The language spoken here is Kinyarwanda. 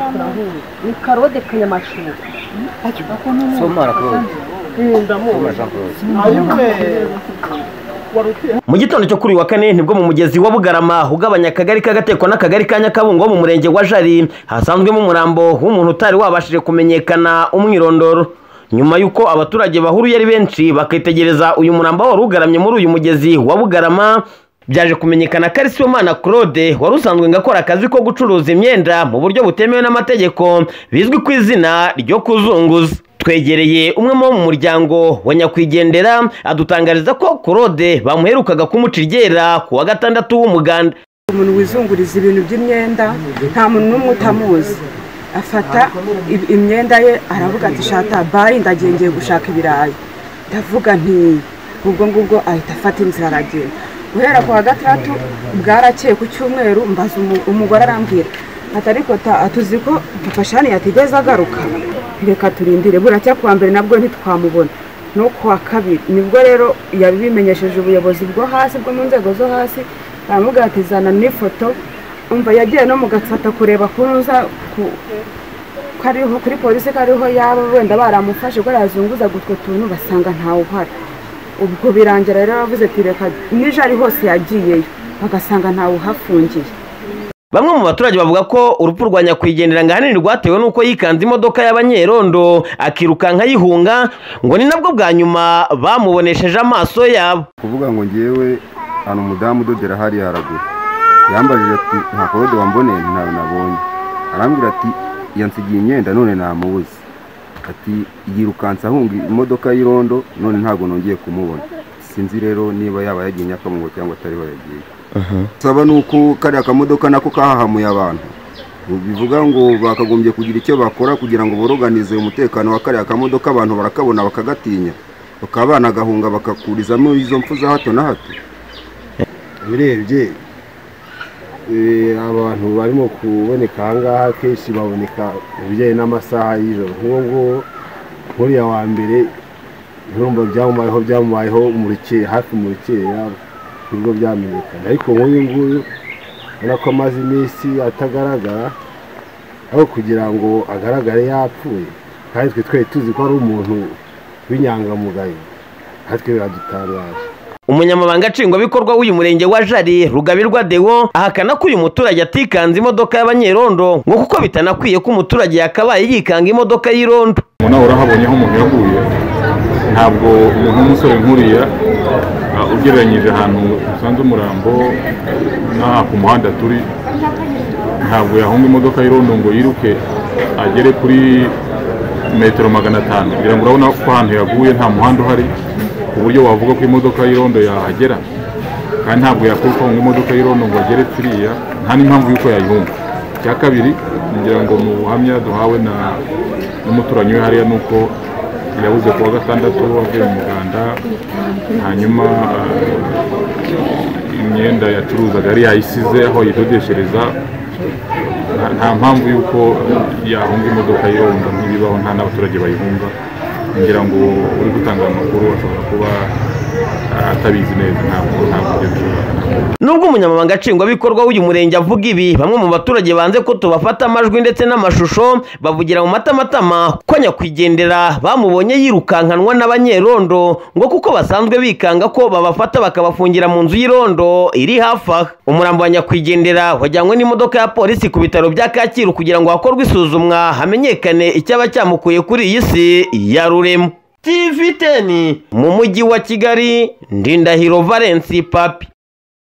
turahuye ni karode kanyamashuri somara claude somara jean mu gitondo cyo kuri uyu wa kane nibwo mu mugezi wa bugarama ugabanya akagari k'agatekwa n'akagari ka nyakabungo wo mu murenge wa jari hasanzwemo umurambo w'umuntu utari wabashije kumenyekana umwirondoro nyuma y'uko abaturage bahuruye ari benshi bakitegereza uyu murambo wari ugaramye muri uyu mugezi wa bugarama byaje kumenyekana ko ari sibomana claude wari usanzwe ngo akora akazi ko gucuruza imyenda mu buryo butemewe n'amategeko bizwi ku izina ryo kuzunguza twegereye umwe mu bo mu muryango wa nyakwigendera adutangariza ko claude bamuherukaga kumuca iryera ku wa gatandatu w'umuganda umuntu wizunguriza ibintu by'imyenda nta muntu n'umwe utamuzi afata i- imyenda ye aravuga ati shata bari ndagiye ngiye gushaka ibirayi ndavuga nti ubwo ngubwo ahita afata inzira aragenda guhera ku wa gatandatu bwarakeye ku cyumweru mbaza umu- umugore arambwira ati ariko ta- tuzi ko papa shani yatigeze agaruka reka turindire buracya kuwa mbere nabwo ntitwamubona no kuwa kabiri nibwo rero yabimenyesheje ubuyobozi bwo hasi bwo mu nzego zo hasi baramubwira ati zana n'ifoto umva yagiye no mu gafata kureba kuza ku- kariho kuri polisi kariho yaba wenda baramufashe ko yazunguzaga utwo tuntu basanga ntawe uhari ubwo birangira rero bavuze ati reka nijoro ari hose yagiyeyo bagasanga ntawe uhafungiye bamwe mu baturage bavuga ko urupfu rwa nyakwigendera ngo ahanini rwatewe n'uko yikanze imodoka y'abanyerondo akirukanka yihunga ngo ni nabwo bwa nyuma bamubonesheje amaso yabo kuvuga ngo ngewe hano umudamu udodera hariya haraguru yambajije ati nta korode wamboneye nti ntawe nabonye arambwira ati yansigiye imyenda none namubuze ati yirukanse ahunga imodoka y'irondo none ntabwo nongeye kumubona sinzi rero niba yaba yagiye nyakamungo cyangwa atariho yagiye saba ni uko kariya kamodoka nako kahahamuye abantu bivuga ngo bakagombye kugira icyo bakora kugira ngo boroganize umutekano wa kariya kamodoka abantu barakabona bakagatinya bakaba banagahunga bakakurizamo izo mpfu za hato na hato urebye eh, abantu barimo kuboneka ahangaha kenshi baboneka mu bijyanye n'amasaha y'ijoro nk'uwo nguwo nk'uriya wa mbere nturumva byamubayeho byamubayeho mu rukeya hafi mu rukeya nibwo byamenyekana ariko nk'uyu nguyu ubona ko amaze iminsi atagaragara aho kugira ngo agaragare yapfuye kandi twe twari tuzi ko ari umuntu w'inyangamugayo natwe biradutangaje umunyamabanga nshingwabikorwa w'uyu murenge wa jari rugabirwa dewo ahakana ko uyu muturage atikanze imodoka y'abanyerondo ngo kuko bitanakwiye ko umuturage yakabaye yikanga imodoka y'irondo ubu nawe urahabonye aho umuntu yaguye ntabwo umuntu w'umusore nk'uriya ah, ugereranyije ahantu usanze umurambo n'aha ku muhanda turi ntabwo yahunga imodoka y'irondo ngo yiruke agere kuri metero magana atanu kugira ngo urabona ko ahantu yaguye nta muhanda uhari ku buryo wavuga ko imodoka y'irondo yahagera kandi ntabwo yakuruka ngo imodoka y'irondo ngo agere kuriya nta n'impamvu y'uko yayihunga icya kabiri ngira ngo mu buhamya duhawe na n'umuturanyi we hariya ni uko yabuze ku wa gatandatu avuye mu muganda hanyuma eh, imyenda yacuruzaga yari yayisize aho yidodeshereza nta- nta mpamvu y'uko yahunga imodoka yirunda ntibibaho nta n'abaturage bayihunga ngira ngo uri gutanga aya makuru ashobora kuba ah, atabizi neza ntabwo ntabwo ibyo bishobora nubwo umunyamabanga nshingwabikorwa w'uyu murenge avuga ibi bamwe mu baturage banze ko tubafata amajwi ndetse n'amashusho bavugira mu matamatama ko nyakwigendera bamubonye yirukankanwa n'abanyerondo ngo kuko basanzwe bikanga ko babafata bakabafungira mu nzu y'irondo iri hafi aha umurambo wa nyakwigendera wajyanywe n'imodoka ya polisi ku bitaro bya kacyiru kugira ngo hakorwe isuzumwa hamenyekane icyaba cyamukuye kuri iyi si ya rurema tv 10 mu mujyi wa kigali ndindahiro valence papi